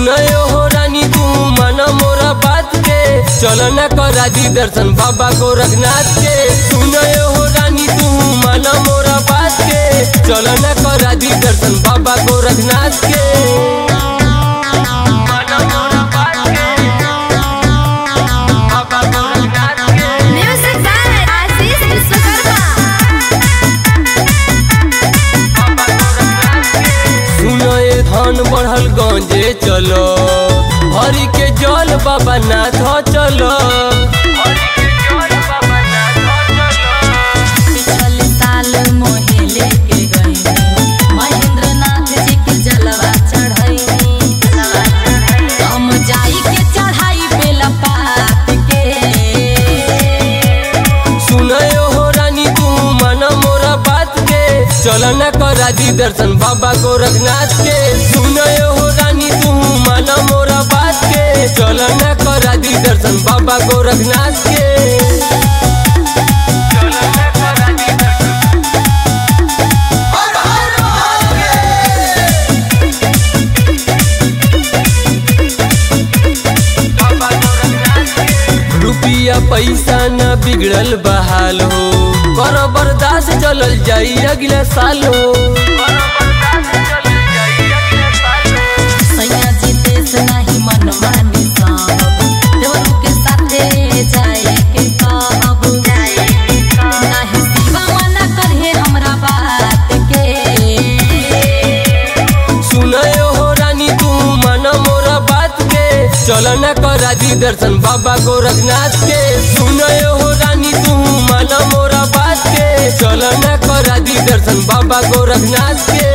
सुनयो हो रानी तू माना मोरा बात के चल न करा दी दर्शन बाबा गोरखनाथ के सुनयो हो रानी तू माना मोरा बात के चल न करा दी दर्शन बाबा गोरखनाथ के माना मोरा बात के, बाबा गोरखनाथ के। Music by Aziz Vishwakarma. सुनो ये धन बढ़ल गंजे चलो हरि के जल बाबा नाथ चलो पिछल साल मोहे लेके गई महेंद्र नाथ जी के जलवा चढ़ैनी हम जाई के चढ़ाई बेला पात के सुनयो हो रानी तू माना मोरा बात के चल न करा दी दर्शन बाबा गोरखनाथ के सुनयो हो रानी तू माना मोरा बात के चल न करा दी दर्शन बाबा गोरखनाथ के चल न करा दी दर्शन रुपिया पैसा न बिगड़ल बहाल हो कर बर्दाश्त चलल जाई अगले साल हो सैया जी देश नहीं मन मानी सब देवरू के साथे जाए के कहब नहीं शिवा मना करहे हमरा बात के सुनयो हो रानी तू माना मोरा बात के चल न करा दी दर्शन बाबा गोरखनाथ के सुनयो हो रानी तू माना मोरा बात के चल न करा दी दर्शन बाबा गोरखनाथ के